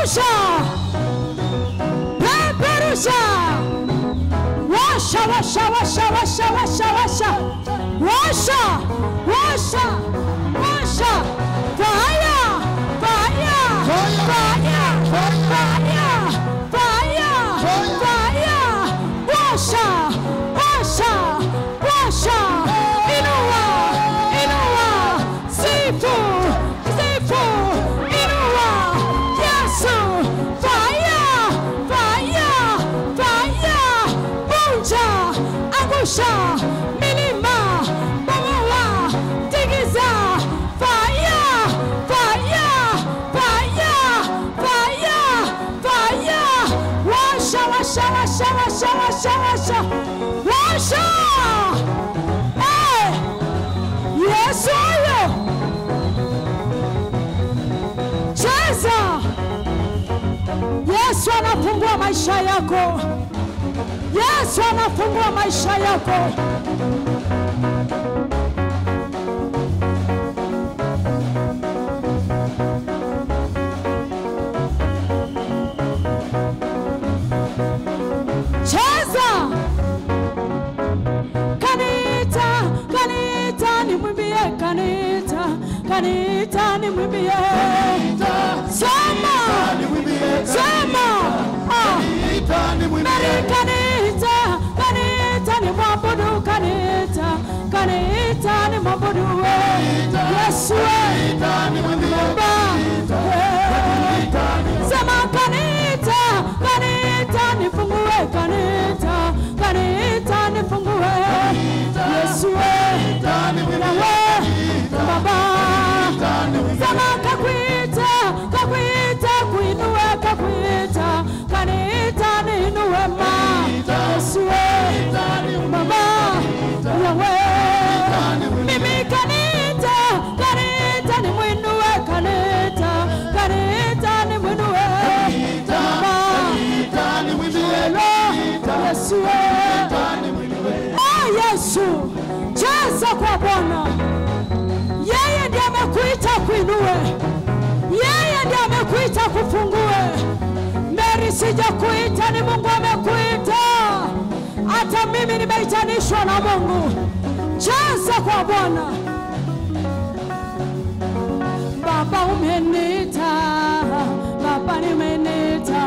peperusha peperusha washa washa washa washa washa washa washa washa washa fire fire fire fire fire fire washa washa washa inua inua sifu sifu inua yesu fire fire fire vunja angusha milima bomoa tigiza fire fire fire fire fire washa washa washa washa washa washa washa Eh! yesu huyo cheza yesu anafungua maisha yako yesu anafungua maisha yako cheza kanita kanita nimwimbie kanita kanita nimwimbie sema sema ah. Mary kanita kanita ni mwabudu kanita kanita ni mwabudu we Yesu we Baba Eh. sema kanita kanita nifungue kanita kanita nifungue Yesu we nawe Baba sema kakwita kakwita kuinue kakwita kanita niinue ma Yesu we Baba yawe mimi kanita kanita ni mwinue kanita kanita ni mwinue Baba Yesu we Oh Yesu cheza kwa Bwana yeye ndiye amekuita kuinue, yeye ndiye amekuita kufungue. Mary, sijakuita, ni Mungu amekuita. Hata mimi nimeitanishwa na Mungu. Cheza kwa Bwana. Baba umeniita, Baba nimeniita,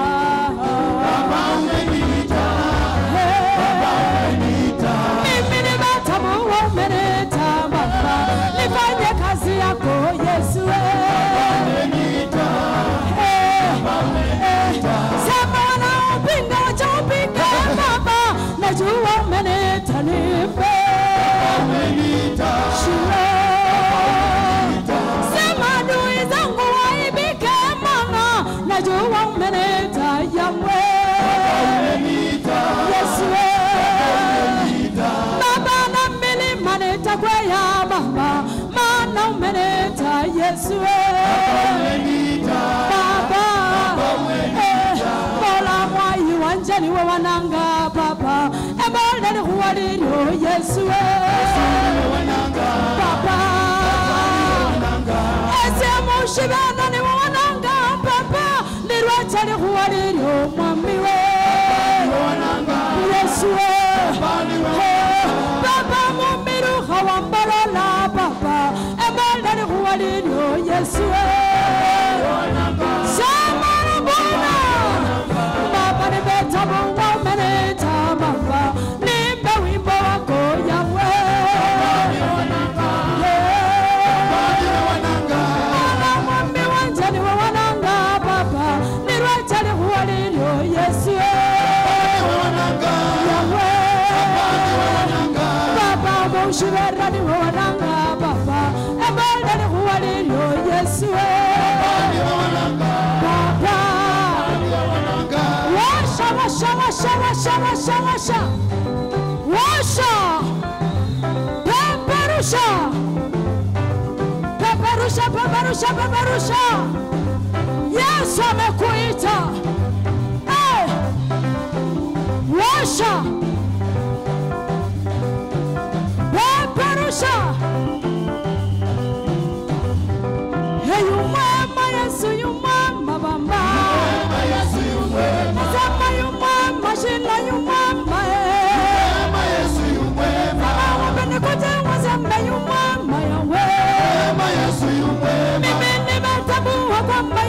mimi nimetambua umeniita Baba, nifanye kazi yako Yesu. Eh, eh, Sema wanaopinga wachaupinga Baba, najua umeniita nipe shule. Sema adui zangu waibike, maana najua umeniita Yahweh. Yesu Baba na milima nitakwea Baba, maana umenita Yesu Baba eh, Mola mwai wanje niwe wananga Baba ebole lihuwa lilyo Yesu Baba ese mushibana niwe wananga Baba lilwacha lihuwa lilyo mwami we Yesu Baba mumiruha wambalola Baba ebole lihuwa lilyo Yesu Sema Bwana Baba nimetambua umenita Baba nimbe wimbo wako Yahwe Bwana mwambi wanje niwe wananga Baba nilwacha lihuwa lilyo Yesu Yahwe Baba mushibera niwe wananga Baba ebole lihuwa lilyo Yesu Baba Washa washa washa washa washa washa Washa Peperusha Peperusha peperusha peperusha Yesu amekuita hey! Washa Peperusha Hey, you mama, Yesu, you mama, bamba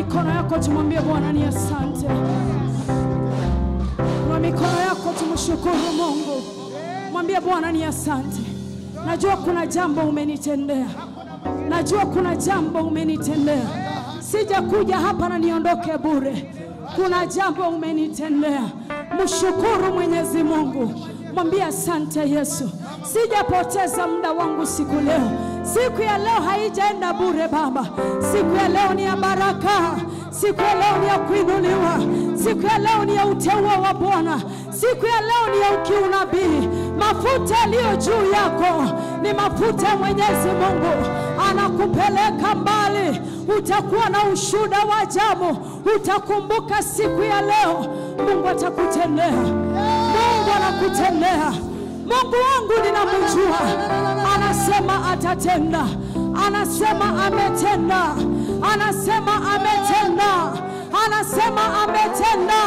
mikono yako, tumwambie Bwana ni asante. Kwa mikono yako tumshukuru Mungu, mwambie Bwana ni asante. Najua kuna jambo umenitendea, najua kuna jambo umenitendea. Sijakuja hapa na niondoke bure, kuna jambo umenitendea. Mshukuru Mwenyezi Mungu, mwambie asante Yesu. Sijapoteza muda wangu siku leo, siku ya leo haijaenda bure Baba. Siku ya leo ni ya baraka, siku ya leo ni ya kuinuliwa, siku ya leo ni ya uteua wa Bwana, siku ya leo ni ya ukiunabii. Mafuta yaliyo juu yako ni mafuta ya Mwenyezi Mungu, anakupeleka mbali. Utakuwa na ushuhuda wa ajabu, utakumbuka siku ya leo. Mungu atakutendea, Mungu anakutendea. Mungu wangu ninamjua, anasema atatenda, anasema ametenda, anasema ametenda, anasema ametenda.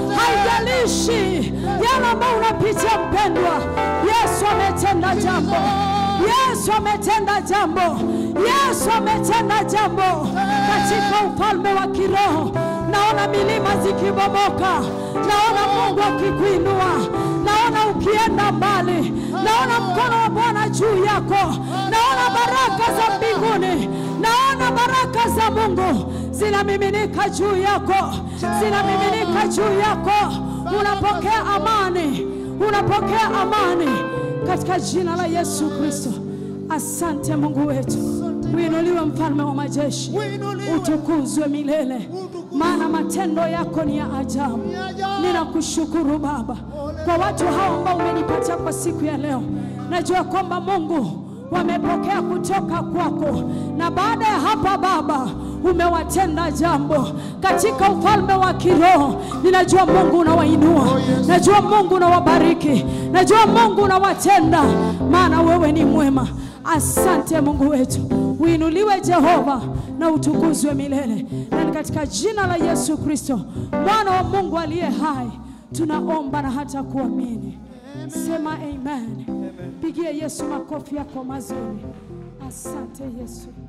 Haijalishi yale ambayo unapitia mpendwa, Yesu ametenda jambo, Yesu ametenda jambo, Yesu ametenda jambo katika ufalme wa kiroho. Naona milima zikibomoka, naona Mungu akikuinua, naona ukienda mbali, naona mkono wa Bwana juu yako, naona baraka za mbinguni, naona baraka za Mungu zinamiminika juu yako, zinamiminika juu yako. Unapokea amani, unapokea amani katika jina la Yesu Kristo. Asante Mungu wetu, uinuliwe mfalme wa majeshi, utukuzwe milele, maana matendo yako ni ya ajabu. Ninakushukuru Baba kwa watu hao ambao umenipatia kwa siku ya leo. Najua kwamba Mungu wamepokea kutoka kwako, na baada ya hapa Baba umewatenda jambo katika ufalme wa kiroho. Ninajua Mungu unawainua, najua Mungu unawabariki, najua Mungu unawatenda, maana wewe ni mwema. Asante Mungu wetu, uinuliwe Jehova na utukuzwe milele, na ni katika jina la Yesu Kristo mwana wa Mungu aliye hai tunaomba na hata kuamini. Sema amen. Pigie Yesu makofi yako mazuri. Asante Yesu.